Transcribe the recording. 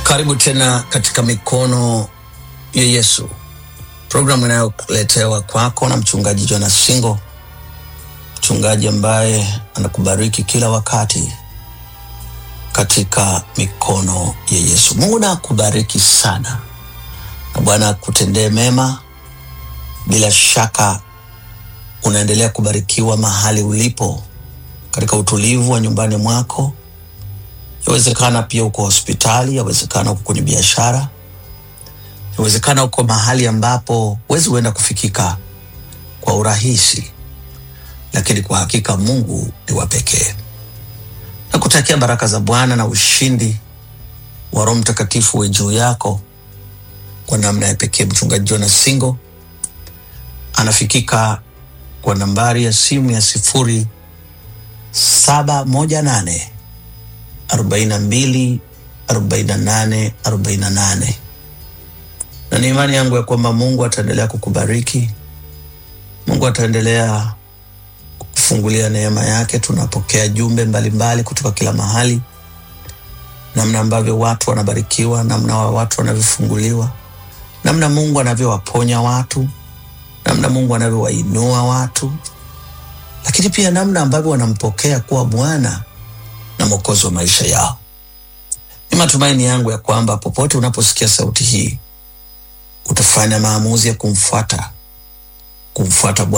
Karibu tena katika mikono ya Yesu, programu inayoletewa kwako na mchungaji Jonas Singo, mchungaji ambaye anakubariki kila wakati katika mikono ya Yesu. Mungu na akubariki sana na Bwana akutendee mema. Bila shaka unaendelea kubarikiwa mahali ulipo, katika utulivu wa nyumbani mwako. Yawezekana pia uko hospitali, yawezekana uko kwenye biashara, yawezekana uko mahali ambapo huwezi huenda kufikika kwa urahisi, lakini kwa hakika Mungu ni wa pekee. Nakutakia baraka za Bwana na ushindi wa Roho Mtakatifu we juu yako kwa namna ya pekee. Mchungaji Jonas Singo anafikika kwa nambari ya simu ya sifuri saba moja nane arobaini na mbili arobaini na nane arobaini na nane na ni imani yangu ya kwamba Mungu ataendelea kukubariki. Mungu ataendelea kufungulia neema yake. Tunapokea jumbe mbalimbali mbali kutoka kila mahali, namna ambavyo watu wanabarikiwa, namna wa watu wanavyofunguliwa, namna Mungu anavyowaponya watu, namna Mungu anavyowainua watu, lakini pia namna ambavyo wanampokea kuwa Bwana na Mwokozi wa maisha yao. Ni matumaini yangu ya kwamba popote unaposikia sauti hii utafanya maamuzi ya kumfuata, kumfuata Bwana